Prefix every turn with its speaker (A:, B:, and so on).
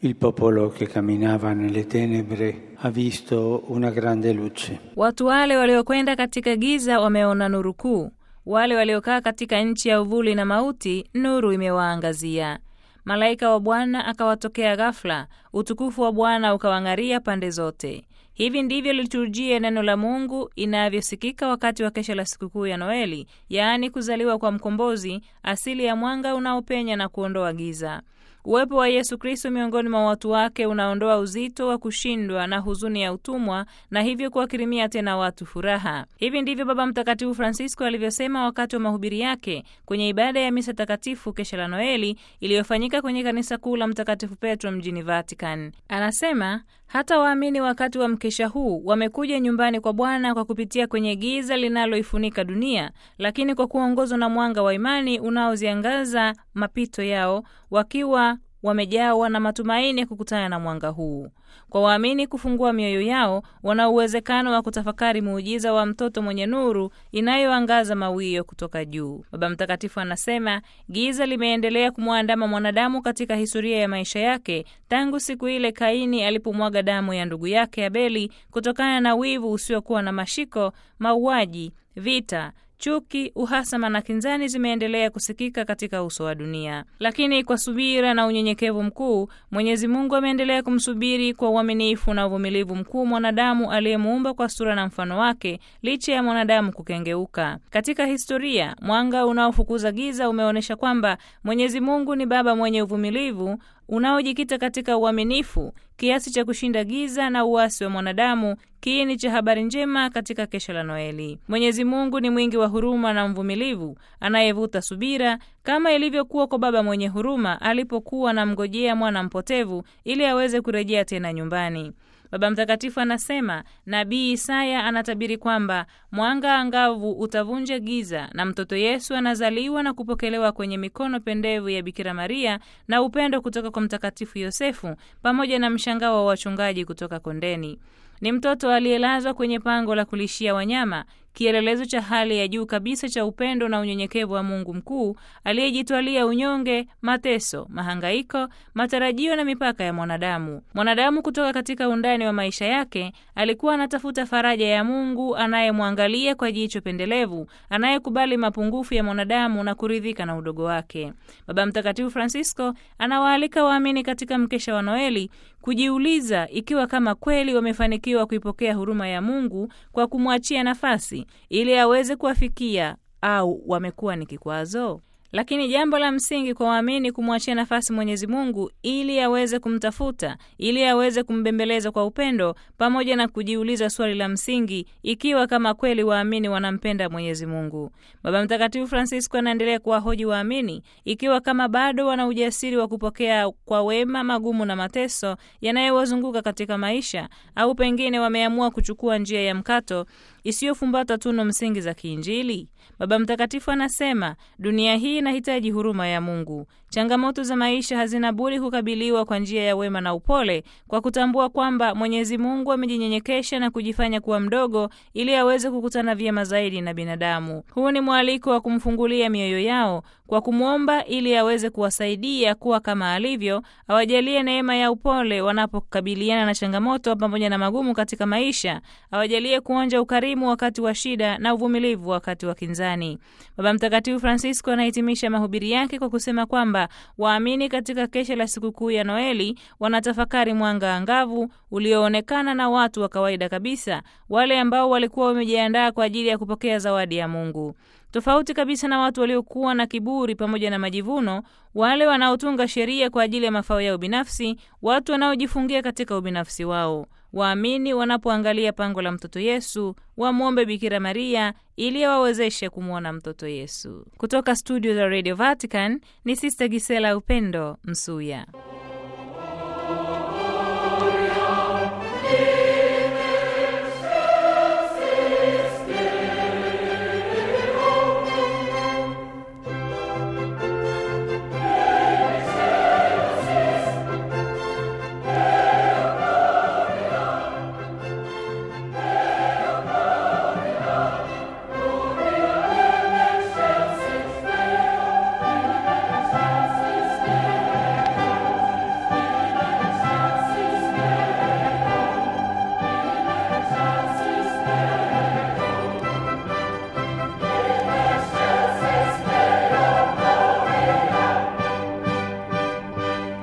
A: Il popolo che camminava nelle tenebre ha visto una grande luce.
B: Watu wale waliokwenda katika giza wameona nuru kuu, wale waliokaa katika nchi ya uvuli na mauti, nuru imewaangazia. Malaika wa Bwana akawatokea ghafula, utukufu wa Bwana ukawang'aria pande zote. Hivi ndivyo liturujia neno la Mungu inavyosikika wakati wa kesha la sikukuu ya Noeli, yaani kuzaliwa kwa Mkombozi, asili ya mwanga unaopenya na kuondoa giza. Uwepo wa Yesu Kristo miongoni mwa watu wake unaondoa uzito wa kushindwa na huzuni ya utumwa na hivyo kuwakirimia tena watu furaha. Hivi ndivyo Baba Mtakatifu Francisco alivyosema wakati wa mahubiri yake kwenye ibada ya misa takatifu kesha la Noeli iliyofanyika kwenye kanisa kuu la Mtakatifu Petro mjini Vatican. Anasema hata waamini wakati wa mkesha huu wamekuja nyumbani kwa Bwana kwa kupitia kwenye giza linaloifunika dunia, lakini kwa kuongozwa na mwanga wa imani unaoziangaza mapito yao wakiwa wamejawa na matumaini ya kukutana na mwanga huu. Kwa waamini kufungua mioyo yao, wana uwezekano wa kutafakari muujiza wa mtoto mwenye nuru inayoangaza mawio kutoka juu. Baba Mtakatifu anasema giza limeendelea kumwandama mwanadamu katika historia ya maisha yake tangu siku ile Kaini alipomwaga damu ya ndugu yake Abeli kutokana na wivu usiokuwa na mashiko, mauaji, vita chuki, uhasama na kinzani zimeendelea kusikika katika uso wa dunia, lakini kwa subira na unyenyekevu mkuu Mwenyezi Mungu ameendelea kumsubiri kwa uaminifu na uvumilivu mkuu mwanadamu aliyemuumba kwa sura na mfano wake, licha ya mwanadamu kukengeuka. Katika historia, mwanga unaofukuza giza umeonyesha kwamba Mwenyezi Mungu ni Baba mwenye uvumilivu unaojikita katika uaminifu kiasi cha kushinda giza na uasi wa mwanadamu, kiini cha habari njema katika kesha la Noeli. Mwenyezi Mungu ni mwingi wa huruma na mvumilivu, anayevuta subira, kama ilivyokuwa kwa baba mwenye huruma alipokuwa anamngojea mwana mpotevu ili aweze kurejea tena nyumbani. Baba Mtakatifu anasema nabii Isaya anatabiri kwamba mwanga angavu utavunja giza na mtoto Yesu anazaliwa na kupokelewa kwenye mikono pendevu ya Bikira Maria na upendo kutoka kwa Mtakatifu Yosefu pamoja na mshangao wa wachungaji kutoka kondeni. Ni mtoto aliyelazwa kwenye pango la kulishia wanyama, kielelezo cha hali ya juu kabisa cha upendo na unyenyekevu wa Mungu mkuu aliyejitwalia unyonge, mateso, mahangaiko, matarajio na mipaka ya mwanadamu. Mwanadamu kutoka katika undani wa maisha yake alikuwa anatafuta faraja ya Mungu anayemwangalia kwa jicho pendelevu, anayekubali mapungufu ya mwanadamu na kuridhika na udogo wake. Baba Mtakatifu Francisco anawaalika waamini katika mkesha wa Noeli kujiuliza ikiwa kama kweli wamefanikiwa kuipokea huruma ya Mungu kwa kumwachia nafasi ili aweze kuwafikia au wamekuwa ni kikwazo. Lakini jambo la msingi kwa waamini kumwachia nafasi Mwenyezi Mungu ili aweze kumtafuta, ili aweze kumbembeleza kwa upendo, pamoja na kujiuliza swali la msingi, ikiwa kama kweli waamini wanampenda Mwenyezi Mungu. Baba Mtakatifu Francisco anaendelea kuwahoji waamini ikiwa kama bado wana ujasiri wa kupokea kwa wema magumu na mateso yanayowazunguka katika maisha, au pengine wameamua kuchukua njia ya mkato isiyofumbata tunu msingi za kiinjili. Baba Mtakatifu anasema dunia hii inahitaji huruma ya Mungu. Changamoto za maisha hazina budi kukabiliwa kwa njia ya wema na upole, kwa kutambua kwamba Mwenyezi Mungu amejinyenyekesha na kujifanya kuwa mdogo ili aweze kukutana vyema zaidi na binadamu. Huu ni mwaliko wa kumfungulia mioyo yao kwa kumwomba ili aweze kuwasaidia kuwa kama alivyo, awajalie neema ya upole wanapokabiliana na changamoto pamoja na magumu katika maisha, awajalie kuonja ukarimu wakati wa shida na uvumilivu wakati wa kinzani. Baba Mtakatifu Francisco anahitimisha mahubiri yake kwa kusema kwamba waamini katika kesha la sikukuu ya Noeli wanatafakari mwanga angavu ulioonekana na watu wa kawaida kabisa, wale ambao walikuwa wamejiandaa kwa ajili ya kupokea zawadi ya Mungu. Tofauti kabisa na watu waliokuwa na kiburi pamoja na majivuno, wale wanaotunga sheria kwa ajili ya mafao yao binafsi, watu wanaojifungia katika ubinafsi wao. Waamini wanapoangalia pango la mtoto Yesu wamwombe Bikira Maria ili awawezeshe kumwona mtoto Yesu. Kutoka studio za Radio Vatican ni Sister Gisela Upendo Msuya.